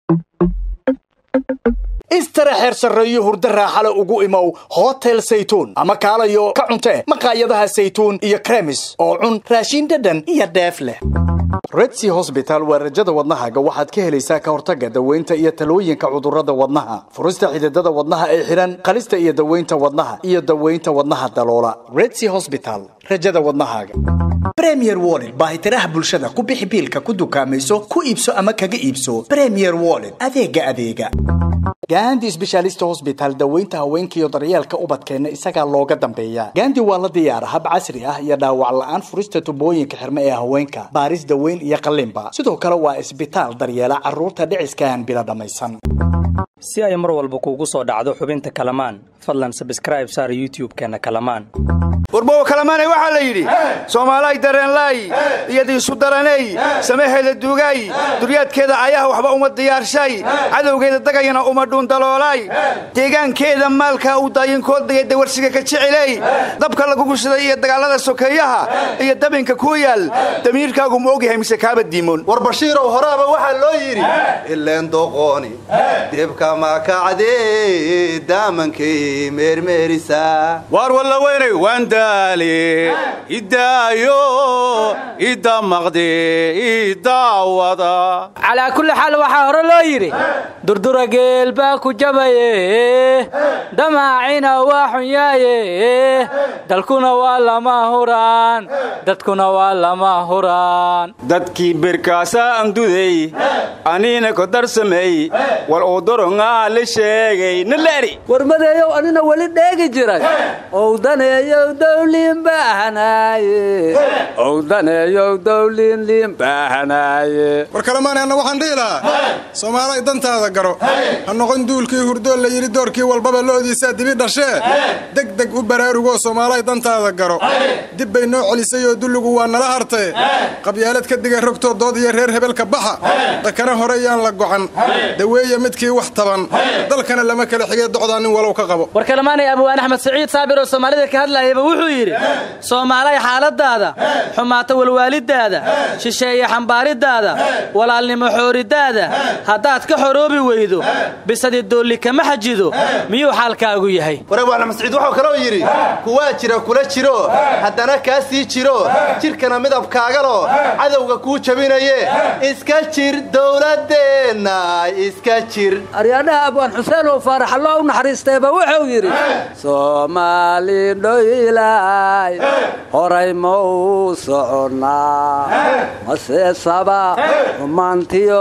istara xeer sarreeyo hurdo raaxale ugu imow hotel saytuun ama kaalayo ka cuntee maqaayadaha saytuun iyo kremis oo cun raashin dhadhan iyo dheef leh redsi hosbital waa rajada wadnahaaga waxaad ka helaysaa ka hortagga daweynta iyo talooyinka cudurrada wadnaha furista xididada wadnaha ee xidhan qalista iyo daweynta wadnaha iyo daweynta wadnaha daloola redsi hosbital rajada wadnahaaga premier wallet baahitiraha bulshada ku bixi biilka ku dukaamayso ku iibso ama kaga iibso premier wallet adeega adeega gandi sbeshaalista hosbital daweynta haweenkaiyo daryeelka ubadkeenna isagaa looga dambeeya gandi waa la diyaara hab casri ah iyo dhaawac la'aan furista tubooyinka xirme ee haweenka baaris daweyn iyo qalliinba sidoo kale waa isbitaal daryeela carruurta dhiciskaan bila dhammaysan si ay mar walba kuugu soo dhacdo xubinta kalamaan fadlan sabskraib saar youtub-keenna kalamaan warbowa kalamaanay waxaa la yidhi soomaalay dareenlaay iyadiisu daranay samaheeda duugay duryaadkeeda ayaha waxba uma diyaarshay cadowgeeda dagayana uma dhuundaloolay deegaankeeda maalkaa uu daayinkoodaya dawarsiga ka jecelay dabka lagu gushaday iyo dagaallada sokeeyaha iyo dabinka kuu yaal damiirkaagu ma ogyahay mise kaaba diimoon war bashiirow horaaba waxaa loo yidhi ileen doqooni debka makacdee daamankay meermeerisa waar walla weynay waan daale idaayo idamaqde idaawada calaa kulli xaal waxaa hore loo yidhi durdura geel baa ku jabaye damaacina waa xunyaaye dalkuna waa lama huraan dadkuna waa lama huraan dadkii berkaasaa andudey aniina ku darsamey wal uu dorongaa la sheegay naleeri warmadeeyow anina weli dheegi jiray owdaneeyow dawliin baahanaaye owdaneeyow dawliin liin baahanaaye war kalemaanay anna waxaan dhihi lahaa soomaalay dantaada garo ha noqon duulkii hurdoon la yidhi doorkii walbaba lo'diisaa dibi dhashee deg deg u baraarugoo soomaalay dantaada garo dib bay noo celisay oo dulligu waa nala hartay qabyaalad ka diga rogtoo dood iyo reer hebelka baxa dakana hore yaan la gocan daweeya midkii wax taban dalkana lama kala xigee docdaa nin walow ka qabo war kalemaanay abwaan axmed siciid saabir oo soomaalida ka hadlayaba wuxuu yidhi soomaalay xaaladaada xumaato walwaalidaada shisheeye xambaaridaada walaalnimo xooridaada haddaad ka xoroobi weydo bisadi doolli kama xajido miyuu xaalkaagu yahay warewaana masciid wuxuu kaloo yidhi kuwaa jira kula jiro haddana kaa sii jiro jidhkana midabkaagalo cadowga kuu jabinaye iska jir dowladeenna iska jir aryaadhaha abwaan xuseen oo faaraxallo u naxariisteeba wuxuu yidhi soomaali dhoylay horay ma uu soconnaa maseesaba rumaantiyo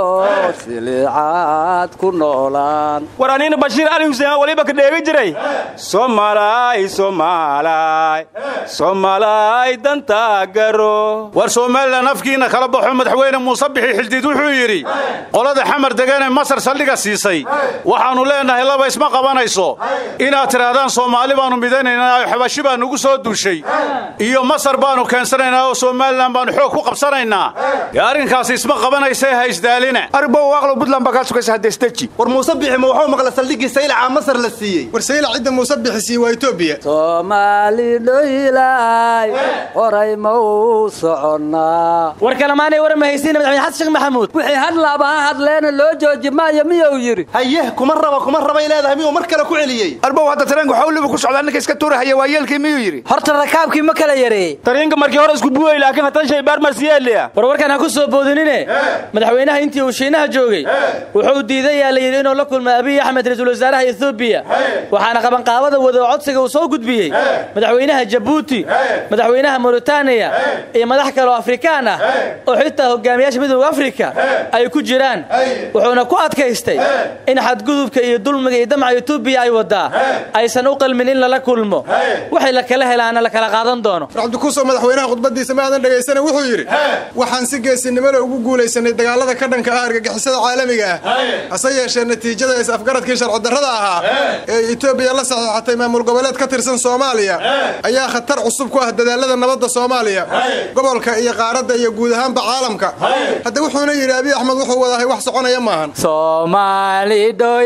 siliicaad ku noolaan war aniina bashiir ali xuseen waliba ka dheegi jiray soomaalay soomaalay soomaalay dantaa garo war somalilan afkiina kala baxo madaxweyne muuse bixi xildiid wuxuu yidhi qolada xamar deganee masar saldhiga siisay waxaannu leennahay laba isma qabanayso inaad tidhaahdaan soomaali baannu midaynaynaa oo xabashi baa nugu soo duushay iyo masar baannu keensanaynaa oo somalilan baannu xoog ku qabsanaynaa dee arrinkaasi isma qabanaysae ha isdaaline arbow aqlo buntland baa kaa sugaysa hadeestaji war muuse bixi ma wuxuu maqla saldhiggii saylaca masar la siiyey war saylac cidda muuse bixisiiye waa etoobiya soomaali dhoylay horay ma uu soconnaa war kalemaanay war mahaysiina madaxweyne xasan sheekh maxamuud wixii hadlaaba ha hadleena loo jooji maayo miyuu yidhi haye kuma raba kuma rabay leedahay miyuu mar kale ku celiyey arbow hadda tareenku xawlibu ku socdaa ninka iska tuurahaya waa yeelkii miyuu yidhi horta rakaabkii ma kala yareeyey tariinka markii hore isku buwey laakiin hatan shay baarmarsiyeeliya war warkaan ha ku soo boodinine madaxweynaha intii uu shiinaha joogay wuxuu diidayaa la yidhi inuu la kulmo abiy axmed ra-iisul wasaaraha etoobiya waxaana qabanqaabada wada oo codsiga uu soo gudbiyey madaxweynaha jabuuti madaxweynaha mauritaniya iyo madax kale oo afrikaan ah oo xitaa hogaamiyaasha midooda afrika ay ku jiraan wuxuuna ku adkaystay in xadgudubka iyo dulmiga iyo damaca etoobiya ay wadaa aysan u qalmin in lala kulmo waxay la kala helaana la kala qaadan doono cabdikuusow madaxweynaha khudbadiisa ma aadan dhegaysana wuxuu yidhi waxaan si geesinimole ugu guulaysanay dagaalada ka dhanka ah argagixisada caalamiga ah hase yeeshee natiijada is-afgaradkii sharcidarrada ahaa ee etoobiya la saxiixatay maamul goboleed ka tirsan soomaaliya ayaa khatar cusub ku ah dadaalada nabadda soomaaliya gobolka iyo qaaradda iyo guud ahaanba caalamka hadda wuxuuna yidhi abiy axmed wuxuu wadahay wax soconaya shaqeeya maahan soomaali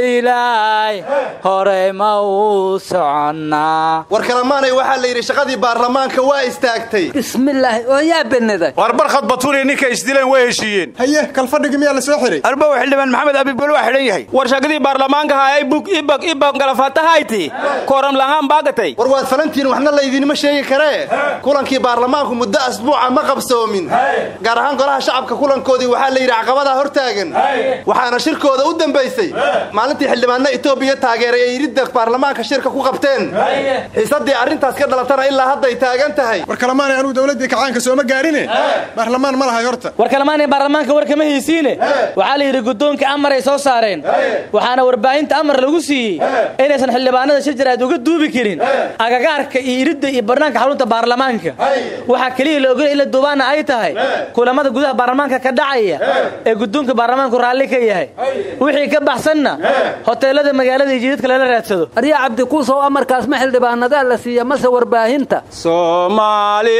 dhoylay horey ma u soconnaa war kalamaanay waxaa la yidhi shaqadii baarlamaanka waa istaagtay bismillaahi oo yaa beniday war barkhad batuuniya ninka isdileen way heshiiyeen haye kalfadhigi miyaa la soo xiray arbow xildhibaan maxamed abibol waa xidhan yahay war shaqadii baarlamaanka hayay bug ibag ibag galafatahayti koram langaan baagatay war waad falantiin waxna laydinima sheegi karee kulankii baarlamaanku muddo asbuuca ma qabsoomin gaar ahaan golaha shacabka kulankoodii waxaa la yidhi caqabadaa hortaagan waxaana shirkooda u dambaysay maalintii xildhibaanna etoobiya taageeray ay yidhidda baarlamaanka shirka ku qabteen xiisaddii arrintaas ka dhalatana ilaa hadday taagan tahay war kalamaanay anugu dowladdii kacaanka sooma gaarine baarlamaan ma lahay horta war kalamaanay baarlamaanka war kama haysiine waxaa la yidhi guddoonka amar ay soo saareen waxaana warbaahinta amar lagu siiyey inaysan xildhibaanada shir jaraad uga duubi karin agagaarka iyo iridda iyo barnaanka xarunta baarlamaanka waxaa keliya la ogolay in la duubaana ay tahay kulamada gudaha baarlamaanka ka dhacaya ee guddoonka baarlamaanku raalli ka yahay wixii ka baxsanna hoteelada magaalada iyo jidadka lala raadsado aryaa cabdikuusow amarkaas ma xildhibaanadaa la siiya mase warbaahinta soomaali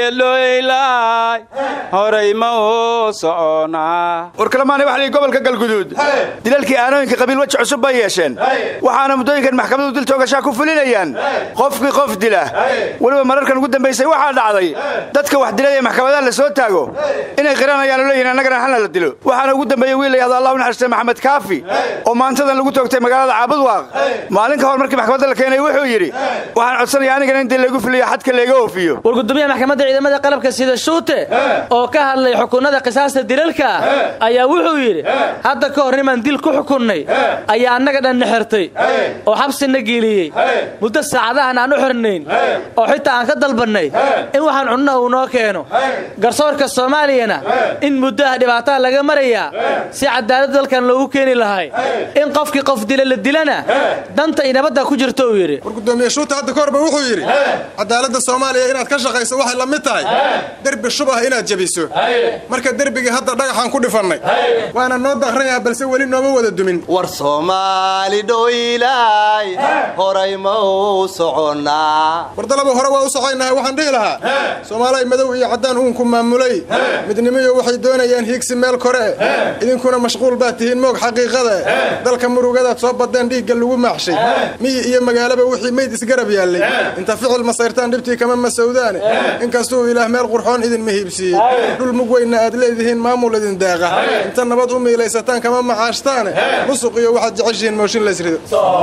dhoylay horey ma u soconaa war kalamaanay waxa la yidhi gobolka galguduud dilalkii aanooyinka qabiil weji cusub bay yeesheen waxaana muddooyinkan maxkamadu dil toogashaa ku fulinayaan qofkii qof dila weliba mararkan ugu dambaysay waxaa dhacday dadka wax dilay ee maxkamadaha la soo taago inay qiranayaan oo leeyihin annagana halna la dilo waxaana ugu dambeeyey wiil la yahdo allah u naxariistay maxamed kaafi oo maantadan lagu toogtay magaalada caabudwaaq maalin ka hor markii maxkamadda la keenay wuxuu yidhi waxaan codsanayaa anigana in dil laygu fuliyo xadka layga oofiyo war gudoomiyaha maxkamadda ciidamada qalabka sida shuute oo ka hadlay xukunada qisaasta dilalka ayaa wuxuu yidhi hadda ka hor nimaan dil ku xukunnay ayaa annaga dhan nixirtay oo xabsina geliyey muddo saacadahan aan u xirnayn oo xitaa aan ka dalbannay in waxaan cunnaha uu noo keeno garsoorka soomaaliyana in muddaha dhibaatada laga marayaa si cadaalad dalkan loogu keeni lahay in qofkii qof dila la dilana danta iyo nabadda ku jirto uu yidhi war gudoomiye shuuta hadda ka horba wuxuu yidhi cadaaladda soomaaliya inaad ka shaqayso waxay la mid tahay derbi shubah inaad jebiso marka derbigii hadda dhagaxaan ku dhifannay waana noo daqranyaha balse weli nooma wada dumin war soomaali dhoylay horay ma u soconnaa wardalaba hore waa u socoynahay waxaan dhihi lahaa soomaaliya madow iyo caddaan uunku maamulay midnimiyo waxay doonayaan hiigsi meel kore idinkuna mashquul baad tihiin moog xaqiiqada dalka murugadaad soo badeen dhiigga lagu maaxshay miyi iyo magaalaba wixii meyd isgarab yaallay inta ficil masayrtaan dhibtii kama masawdaane inkastuu ilaah meel qurxoon idin mahiibsiiyey dhul mug weynna aad leedihiin maamul idin deeqa inta nabad u miilaysataan kama macaashtaane musuq iyo waxaad jeceshihiin mooshin laysrido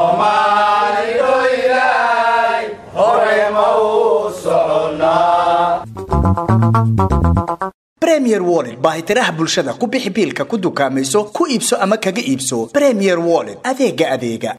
bremier wollet baahitiraha bulshada ku bixi biilka ku dukaamayso ku iibso ama kaga iibso bremier wollet adeega adeega